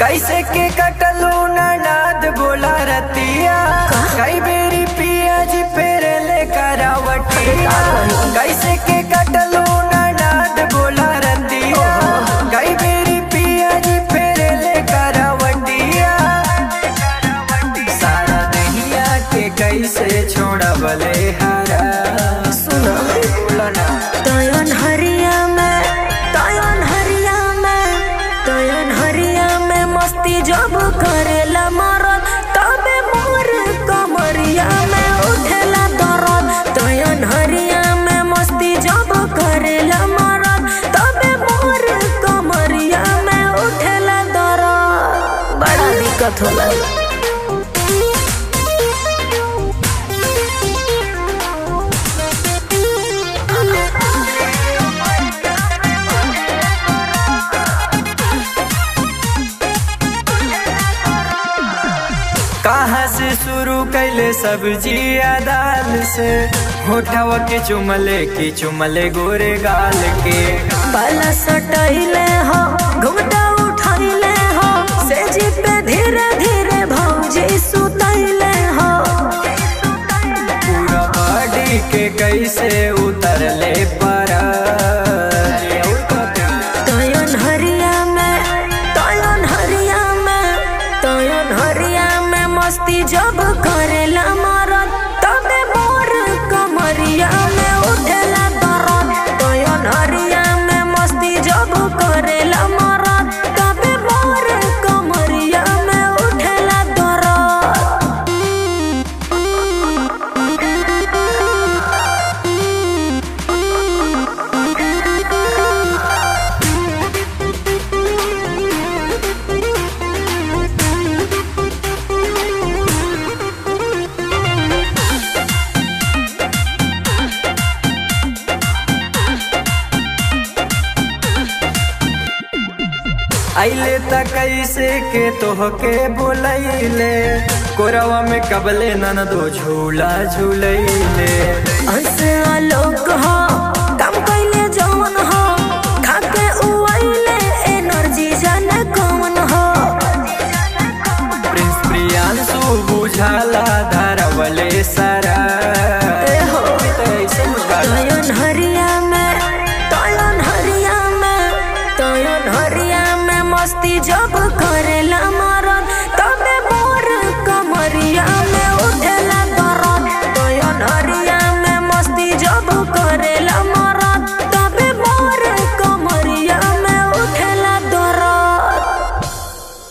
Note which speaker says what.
Speaker 1: कैसे के कटलू ननाद बोला रतिया कई बेरी पिया जी फेरे ले करावटिया कैसे के कटलू ननाद बोला रतिया कई बेरी पिया जी फेरे ले करावटिया सारा दहिया के कैसे छोड़बले हरा
Speaker 2: सुनो
Speaker 1: बोला ना
Speaker 2: तयन हरिया में तयन हरिया में तयन हरिया में मस्ती जब करेला मरद तबे मोर कमरिया में उठेला दरद तयन हरिया में मस्ती जब करेला मरद तबे मोर कमरिया में उठेला दरद बड़ा दिक्कत होला
Speaker 1: कहाँ से शुरू कैले सब्जी दाल से होठवा के चुमले की चुमले गोरे गाल के
Speaker 2: पाला सटैले हो घुमटा उठैले हो से जी पे धीरे धीरे भौजी सुतैले हो
Speaker 1: पूरा बॉडी के कैसे उतरले पर
Speaker 2: तयन हरिया में तयन हरिया में तयन हरिया में मस्ती जब करेला मरद तबे मोर कमरिया में उठेला दरद तयन हरिया में मस्ती जब करेला मरद तबे मोर कमरिया में उठेला दरद
Speaker 1: अले त कैसे के तोहके बोलैले कोरवा में कबले नन दो झूला झूलैले
Speaker 2: अंश आलोक हो काम कैले जवन हो खाके उइले एनर्जी जाने कौन हो
Speaker 1: प्रिंस प्रियांशु बुझाला